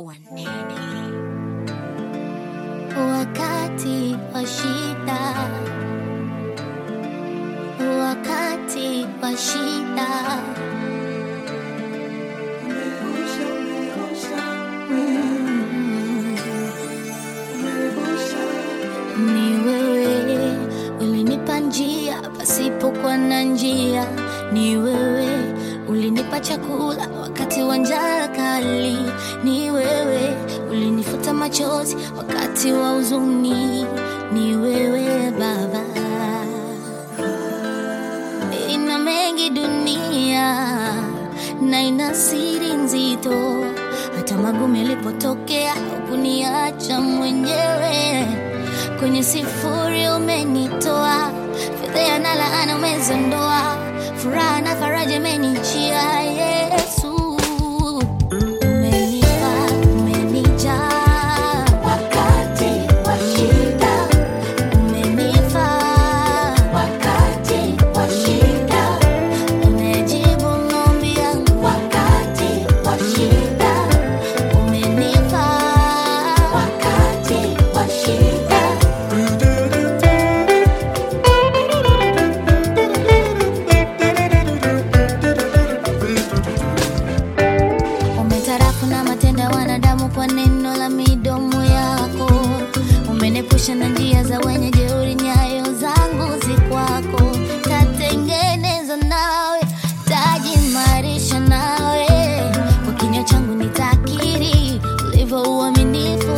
wanene. wakati wa shida, wakati wa shida, ni wewe ulinipa njia pasipokuwa na njia, ni wewe ulinipa chakula wakati wa njaa kali, ni wewe ulinifuta machozi wakati wa huzuni, ni wewe Baba. Ina mengi dunia na ina siri nzito, hata magumu yalipotokea hukuniacha mwenyewe. Kwenye sifuri umenitoa, fedheha na laana umezondoa, furaha na faraja imenijia. Yesu umenipa, umenijaa wakati wa shida, umenifaa wakati wa shida, umejibu maombi yangu wakati wa shida, umenifaa wakati wa shida. Umetarafu na matendo ya wanadamu kwa neno la midomo yako. Umenepusha na njia za wenye jeuri, nyayo zangu zi kwako. Tatengeneza nawe, tajimarisha nawe. Kwa kinywa changu nitakiri ulivyo uaminifu